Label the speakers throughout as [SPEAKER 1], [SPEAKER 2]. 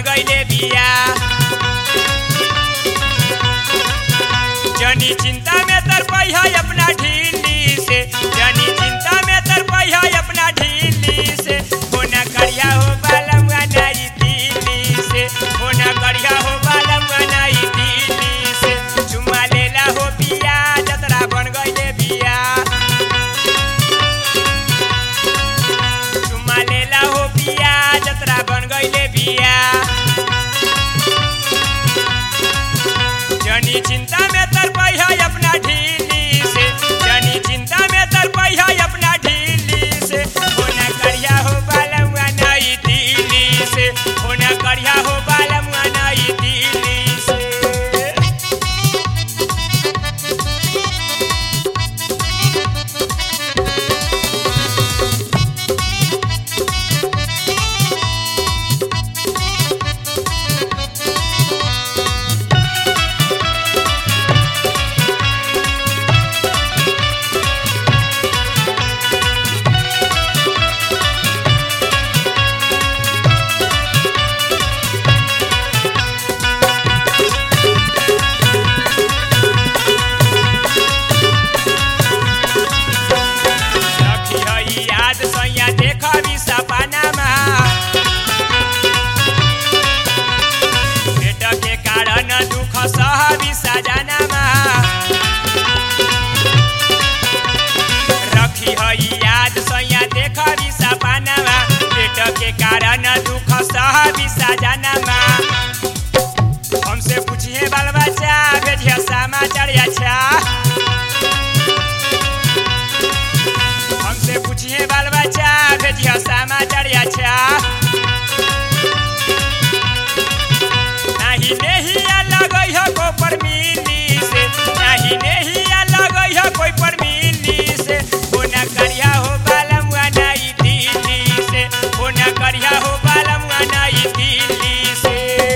[SPEAKER 1] गईले बिया जनी चिंता में तर है अपना ढीली से जनी चिंता में तर है अपना ढीली से होना करिया हो बालम नाई दिल्ली से होना करिया हो बालम नाई दिल्ली से चुमा लेला हो बिया जतरा बन गईले बिया चुमा लेला हो बिया जतरा बन गईले बिया जनी चिंता में तर है अपना ढीली से जनी चिंता में तर है अपना ढीली से होना करिया हो बालमुआ नई दिल्ली से होना करिया हो बालमुआ नई दिल्ली से रखी हई याद सैया देखबी सपनामा पेट के कारण दुख सहबी सजनामा रखी हई याद सैया देखबी सपनामा पेट के कारण दुख सहबी सजनामा हमसे पूछिए बाल बच्चा भेजिए समाचार अच्छा हमसे पूछिए बाल बच्चा भेजिए समाचार अच्छा नहीं नहीं लगई है को पर मिली से नहीं नहीं लगई है कोई पर मिली से होना करिया हो बालमुआ नहीं दिल्ली से होना करिया हो बालमुआ नहीं दिल्ली से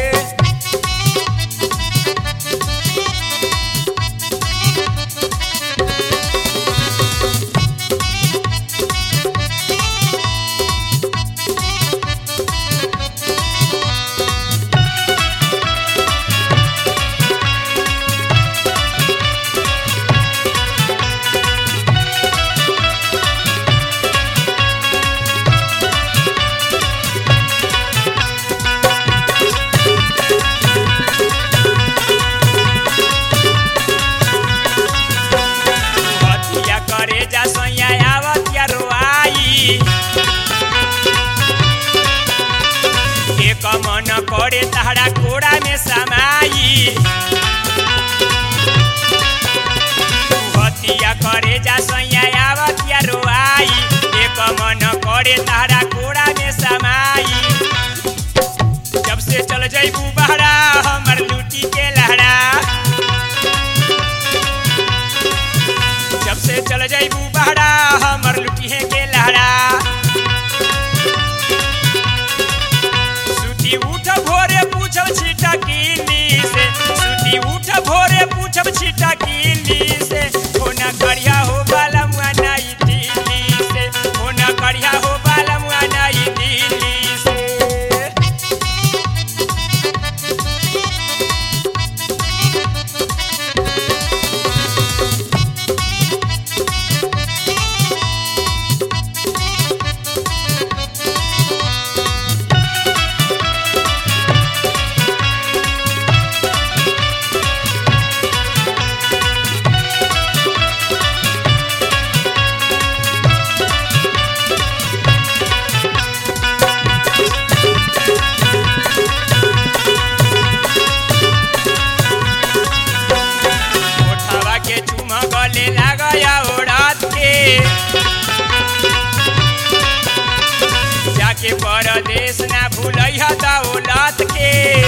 [SPEAKER 1] हथिया करे जा सैया आवतिया रोआई एक मन करे तहरा कोड़ा में समाई हथिया करे जा सैया आवतिया रोआई एक मन करे तहरा कोड़ा में समाई जब से चल जैबू बहरा हमर लूटी के लहरा जब से चल जाइबू बहरा हमर लुटिहे के लहरा सुती उठ भोरे पूछब छिटा किली से सुती उठ भोरे पूछब छिटा किली से होना करिया हो बालमुआ नाई दिल्ली से होना करिया हो बालमुआ नाई दिल्ली से ओठवा के चुमा गले लागया ओढ़त के जाके परदेश ना भूलई ह दौलत के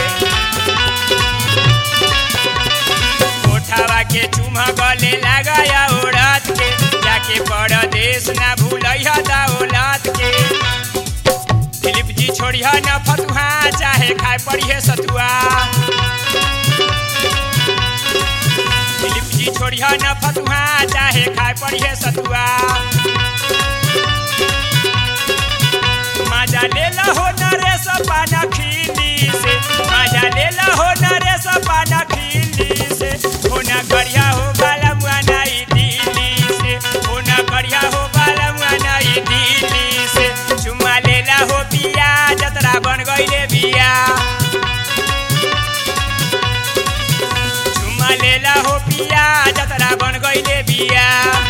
[SPEAKER 1] ओठवा के चुमा गले लागया ओढ़त के जाके परदेश ना भूलई ह दौलत के दिलीप जी छोड़िया न फतुहा चाहे खाए पड़िए सतुआ दिलीप जी छोड़िया न फतुहा चाहे खाए पड़िए सतुआ मजा ले लहो नरेश पाना खीली से करिया